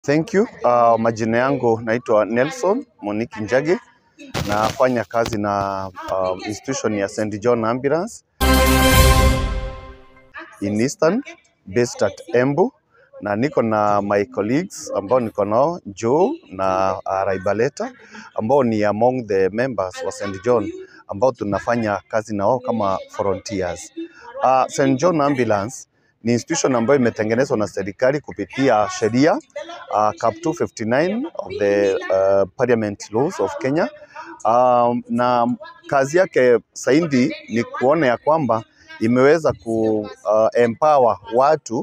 Thank you. Uh, majina yangu naitwa Nelson Moniki Njagi, nafanya kazi na uh, institution ya St John Ambulance in Eastern based at Embu, na niko na my colleagues ambao niko nao Joe na uh, Raibaleta ambao ni among the members wa St John ambao tunafanya kazi nao kama volunteers. Uh, St John Ambulance ni institution ambayo imetengenezwa na serikali kupitia sheria uh, Cap 259 of the uh, Parliament Laws of Kenya. Um, na kazi yake zaidi ni kuona ya kwamba imeweza ku uh, empower watu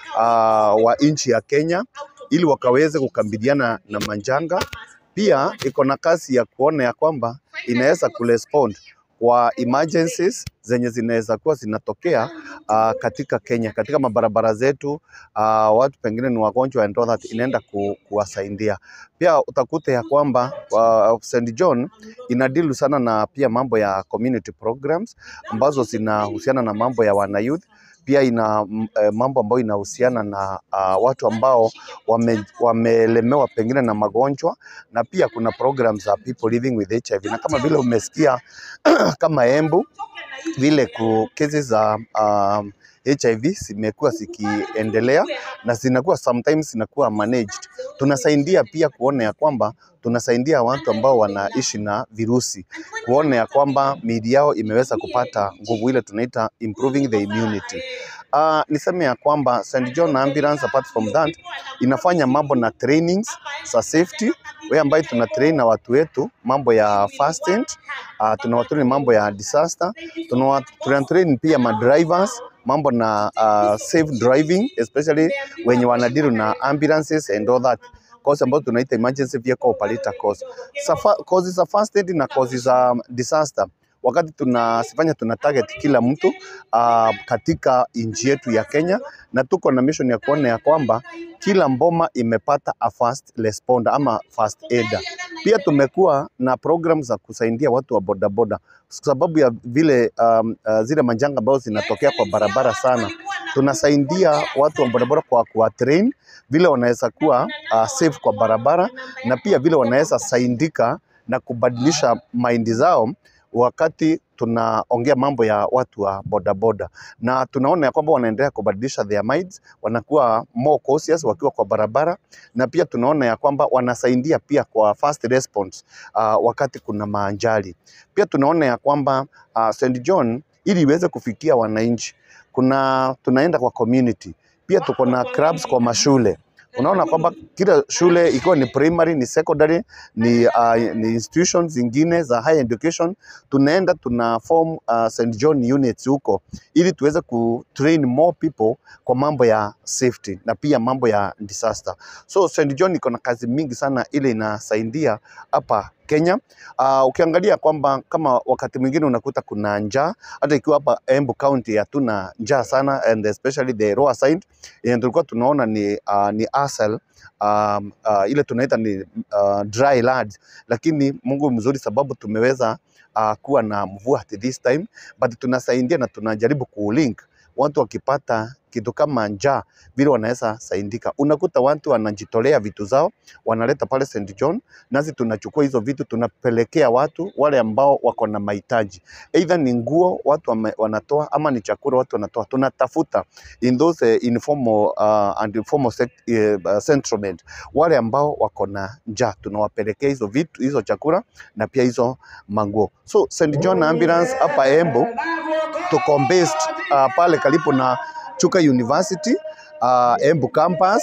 uh, wa nchi ya Kenya ili wakaweze kukabiliana na majanga. Pia iko na kazi ya kuona ya kwamba inaweza kurespond kwa emergencies zenye zinaweza kuwa zinatokea uh, katika Kenya, katika mabarabara zetu uh, watu pengine ni wagonjwa and all that, inaenda ku, kuwasaidia. Pia utakuta ya kwamba uh, St John inadilu sana na pia mambo ya community programs ambazo zinahusiana na mambo ya wana youth pia ina mm, eh, mambo ambayo inahusiana na uh, watu ambao wame, wamelemewa pengine na magonjwa, na pia kuna programs za people living with HIV, na kama vile umesikia kama Embu vile ku kesi za um, HIV zimekuwa zikiendelea na zinakuwa sometimes zinakuwa managed. Tunasaidia pia kuona ya kwamba tunasaidia watu ambao wanaishi na virusi kuona ya kwamba miili yao imeweza kupata nguvu ile tunaita improving the immunity. Uh, niseme ya kwamba St John Ambulance apart from that inafanya mambo na trainings za safety we ambayo tuna train na watu wetu mambo ya first aid, uh, tunawatrain mambo ya disaster, tunawa- tunatrain pia madrivers mambo na uh, safe driving especially wenye wanadiru na ambulances and all that course ambazo tunaita emergency vehicle operator course. Safa, course za first aid na course za disaster wakati tunasifanya tuna target kila mtu uh, katika nchi yetu ya Kenya, na tuko na mission ya kuona ya kwamba kila mboma imepata a first responder ama first aider. Pia tumekuwa na program za kusaidia watu wa bodaboda kwa sababu ya vile um, uh, zile majanga ambazo zinatokea kwa barabara sana, tunasaidia watu wa bodaboda kwa kuwa train vile wanaweza kuwa uh, safe kwa barabara na pia vile wanaweza saidika na kubadilisha mind zao wakati tunaongea mambo ya watu wa bodaboda, na tunaona ya kwamba wanaendelea kubadilisha their minds, wanakuwa more cautious wakiwa kwa barabara, na pia tunaona ya kwamba wanasaidia pia kwa first response uh, wakati kuna maajali. Pia tunaona ya kwamba uh, St John ili iweze kufikia wananchi, kuna tunaenda kwa community, pia tuko na clubs kwa mashule unaona kwamba kila shule ikiwa ni primary ni secondary ni, uh, ni institutions zingine za higher education tunaenda tuna form uh, St John units huko ili tuweze ku train more people kwa mambo ya safety na pia mambo ya disaster. So St John iko na kazi mingi sana ile inasaidia hapa Kenya. Uh, ukiangalia kwamba kama wakati mwingine unakuta kuna njaa, hata ikiwa hapa Embu County hatuna njaa sana and especially the lower side yenye tulikuwa tunaona ni, uh, ni asal um, uh, ile tunaita ni uh, dry land, lakini Mungu mzuri sababu tumeweza uh, kuwa na mvua at this time, but tunasaidia na tunajaribu kuulink watu wakipata kitu kama njaa vile wanaweza saidika. Unakuta watu wanajitolea vitu zao wanaleta pale St John, nasi tunachukua hizo vitu tunapelekea watu wale ambao wako na mahitaji, either ni nguo watu wame, wanatoa ama ni chakula watu wanatoa. Tunatafuta in those uh, informal uh, and informal sect- uh, settlement wale ambao wako na njaa, tunawapelekea hizo vitu hizo chakula na pia hizo manguo. So St John Ambulance hapa Embu tuko based uh, pale karibu na Chuka University uh, Embu campus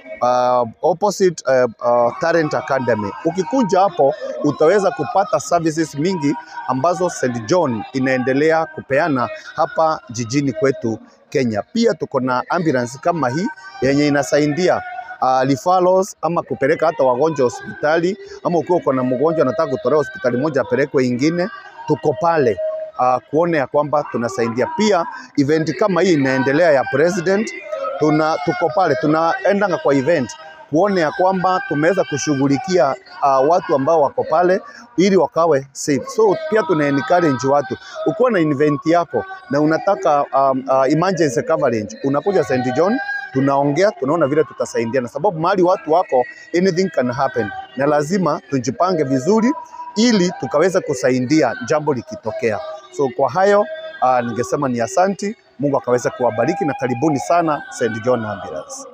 uh, opposite uh, uh, Talent Academy. Ukikuja hapo utaweza kupata services mingi ambazo St John inaendelea kupeana hapa jijini kwetu Kenya. Pia tuko na ambulance kama hii yenye inasaidia uh, referrals ama kupeleka hata wagonjwa hospitali, ama ukiwa uko na mgonjwa anataka kutolewa hospitali moja apelekwe ingine, tuko pale uh, kuona ya kwamba tunasaidia. Pia event kama hii inaendelea ya president, tuna tuko pale tunaendanga kwa event kuona ya kwamba tumeweza kushughulikia uh, watu ambao wako pale ili wakawe safe. So pia tuna encourage watu, ukiwa na event yako na unataka um, uh, emergency coverage, unakuja St John tunaongea, tunaona vile tutasaidiana, sababu mahali watu wako anything can happen, na lazima tujipange vizuri ili tukaweza kusaidia jambo likitokea. So kwa hayo uh, ningesema ni asanti, Mungu akaweza kuwabariki na karibuni sana St. John Ambulance.